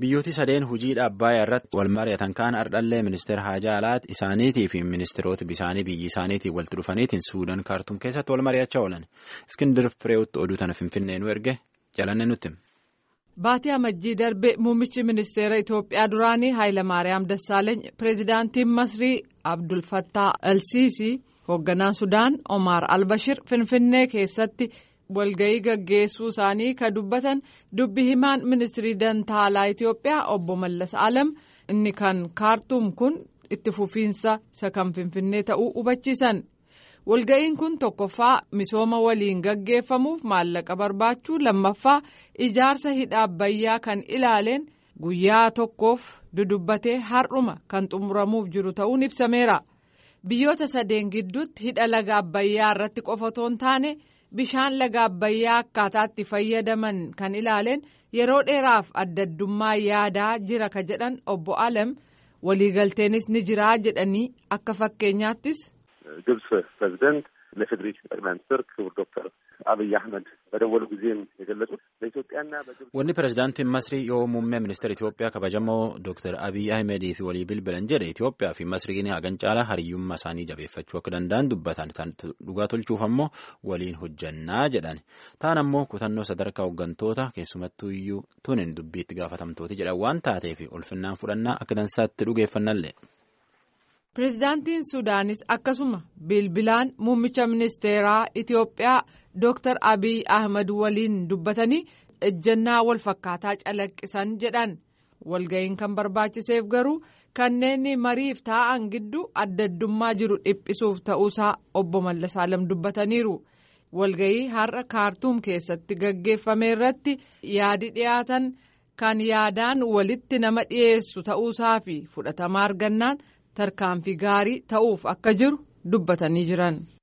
Biyyooti sadeen hojiidha Abbaayyaa irratti wal mari'atan kaan ardhallee ministeera haajaa alaat isaaniitii fi ministeerota bisaanii biyyi isaaniitiin walitti dhufaniitiin Suudaan kaartuum keessatti wal mari'achaa oolan. Iskindir Fireewutti oduu tana Finfinnee nu erge jalanne nutti. Baatii Amajjii darbe muummichi ministeera Itoophiyaa duraanii Hayilamaariyaam Dassaaleeny pireezidaantiin Masrii Abdul Fattaa Alsiisii hoogganaan Sudaan Omar Albashir Finfinnee keessatti. walga'ii gaggeessuu isaanii ka dubbatan dubbi himaan ministirii dantaalaa Itoophiyaa obbo Mallas Alam inni kan kaartuum kun itti fufiinsa isa kan finfinnee ta'uu hubachiisan walga'iin kun tokkoffaa misooma waliin gaggeeffamuuf maallaqa barbaachuu lammaffaa ijaarsa hidha abbayyaa kan ilaaleen guyyaa tokkoof dudubbatee har'uma kan xumuramuuf jiru ta'uun ibsameera biyyoota sadeen gidduutti hidha laga abbayyaa irratti qofa otoo hin taane. bishaan laga abbayyaa akkaataatti fayyadaman kan ilaaleen yeroo dheeraaf adda addummaa yaadaa jira ka jedhan obbo Alam waliigalteenis ni jiraa jedhanii akka fakkeenyaattis. ግብጽ ፕሬዚደንት ለፌዴሬ ጠቅላይ ሚኒስትር ክቡር ዶክተር አብይ አህመድ በደወሉ ጊዜም የገለጹት በኢትዮጵያና በግብጽ Wanni pireezidaantiin Masrii yoo muummee ministeera Itoophiyaa kabajamoo Dr. Abiy Ahmedii fi walii bilbilan jedhe Itoophiyaa fi Masriin hagan caalaa hariyyummaa isaanii jabeeffachuu akka danda'an dubbatan dhugaa tolchuuf ammoo waliin hojjannaa jedhan. Taan ammoo kutannoo sadarkaa hooggantoota keessumattuu iyyuu tunin dubbiitti gaafatamtooti jedhan waan taateef ulfinnaan fudhannaa akka dansaatti dhugeeffannallee. Pireezidaantiin Sudaanis akkasuma bilbilaan muummicha ministeeraa Itoophiyaa Dr. Abiy Ahmed waliin dubbatanii ejjennaa wal fakkaataa calaqqisan jedhan walga'iin kan barbaachiseef garuu kanneen mariif taa'an gidduu adda addummaa jiru dhiphisuuf ta'uusaa obbo Mallas Alam dubbataniiru. Walga'ii har'a kaartuum keessatti gaggeeffame irratti yaadi dhiyaatan kan yaadaan walitti nama dhiyeessu ta'uusaa fi fudhatama argannaan. tarkaanfii gaarii ta'uuf akka jiru dubbatanii jiran.